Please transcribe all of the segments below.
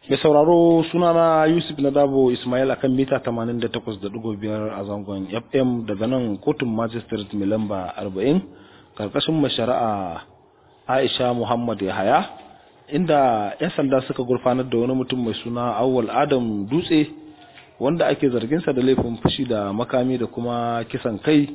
Mai sauraro sunana Yusuf Nadabo Ismail akan mita 88.5 a zangon FM daga nan kotun magistrate mai lamba 40 karkashin mai shari'a Aisha Muhammad Yahaya inda 'yan sanda suka gurfanar da wani mutum mai suna Awwal Adam Dutse wanda ake zarginsa da laifin fushi da makami da kuma kisan kai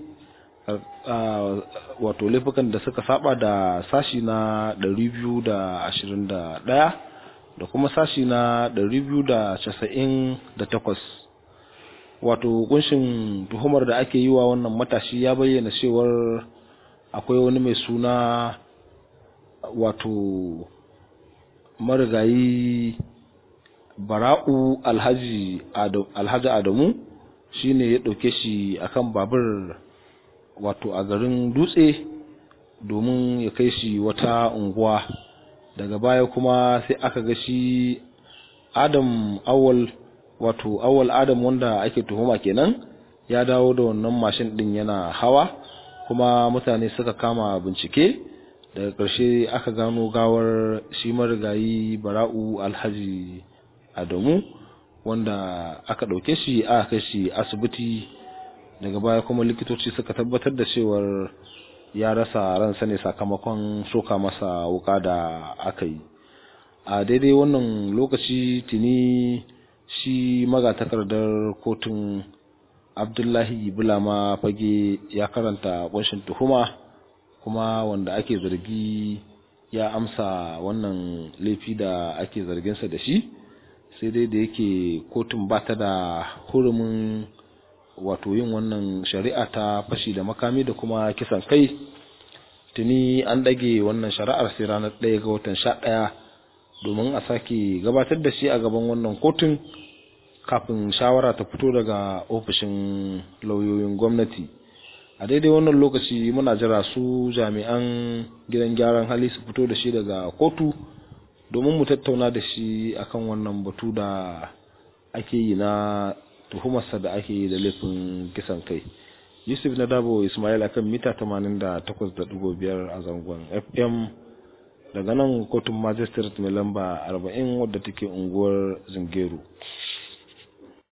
wato laifukan da suka saba da sashi na 221 da kuma sashi na 298 wato kunshin tuhumar da ake yi wa wannan matashi ya bayyana cewar akwai wani mai suna wato marigayi bara'u alhaji adamu shine ya ɗauke shi akan babur wato a garin dutse domin ya kai shi wata unguwa daga baya kuma sai aka ga shi adam awal wato awal adam wanda ake tuhuma kenan ya dawo da wannan mashin din yana hawa kuma mutane suka kama bincike daga ƙarshe aka gano gawar shi marigayi bara'u alhaji adamu wanda aka ɗauke shi aka kai shi asibiti daga baya kuma likitoci suka tabbatar da cewar ya rasa ransa ne sakamakon soka masa wuka da aka yi a daidai wannan lokaci tuni shi magatakardar kotun abdullahi bulama fage ya karanta kunshin tuhuma kuma wanda ake zargi ya amsa wannan laifi da ake zarginsa da shi sai dai da yake kotun ba ta da hurumin wato yin wannan shari'a ta fashi da makami da kuma kisan kai tuni an ɗage wannan shari'ar sai ranar ɗaya ga watan sha ɗaya domin a sake gabatar da shi a gaban wannan kotun kafin shawara ta fito daga ofishin lauyoyin gwamnati a daidai wannan lokaci muna jira su jami'an gidan gyaran hali su fito da shi daga kotu domin mu tattauna da shi akan wannan batu da ake yi na tuhumarsa da ake yi da laifin kisan kai yusuf na dabo ismail akan mita 88.5 a zangon fm daga nan kotun magistrate mai lamba 40 wadda take unguwar zingeru